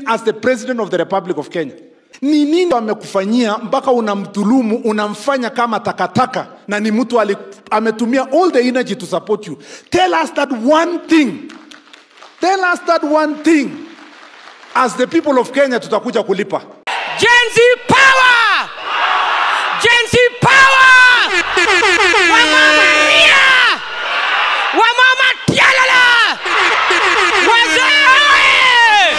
as the president of the republic of kenya ni nini amekufanyia mpaka unamdhulumu unamfanya kama takataka na ni mtu ali- ametumia all the energy to support you tell us that one thing tell us that one thing as the people of kenya tutakuja kulipa Gen Z power! Gen Z power! Wamama ria! Wamama tialala! Wazee oye!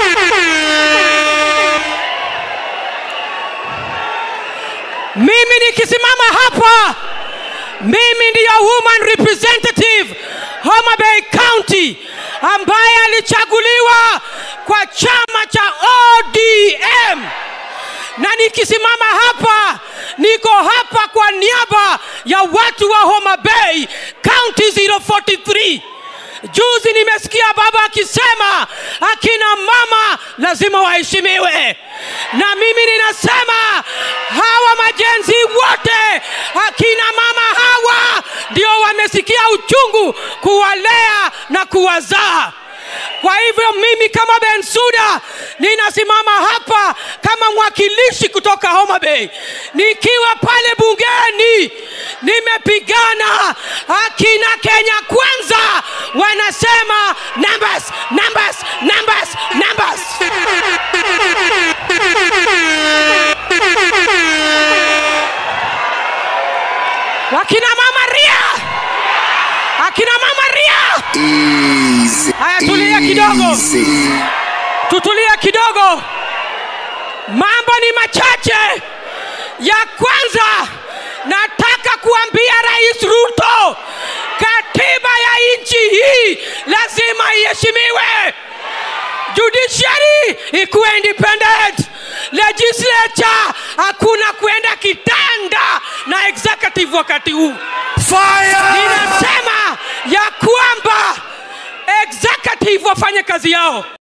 Mimi nikisimama hapa, mimi ndiyo woman representative Homa Bay County ambaye alichaguliwa kwa chama cha ODM na nikisimama hapa niko hapa kwa niaba ya watu wa Homa Bay County 043. Juzi nimesikia baba akisema akina mama lazima waheshimiwe, na mimi ninasema hawa majenzi wote, akina mama hawa ndio wamesikia uchungu kuwalea na kuwazaa. Kwa hivyo mimi kama Bensuda ninasimama hapa kama mwakilishi kutoka Homa Bay, nikiwa pale bungeni nimepigana. Akina Kenya Kwanza wanasema numbers, numbers, numbers, numbers. Wakina mama ria, akina mama ria. Easy. Haya, tulia kidogo. Easy. tutulie kidogo mambo ni machache ya kwanza nataka kuambia rais ruto katiba ya nchi hii lazima iheshimiwe judiciary ikuwe independent legislature hakuna kuenda kitanda na executive wakati huu ninasema ya kwamba executive wafanye kazi yao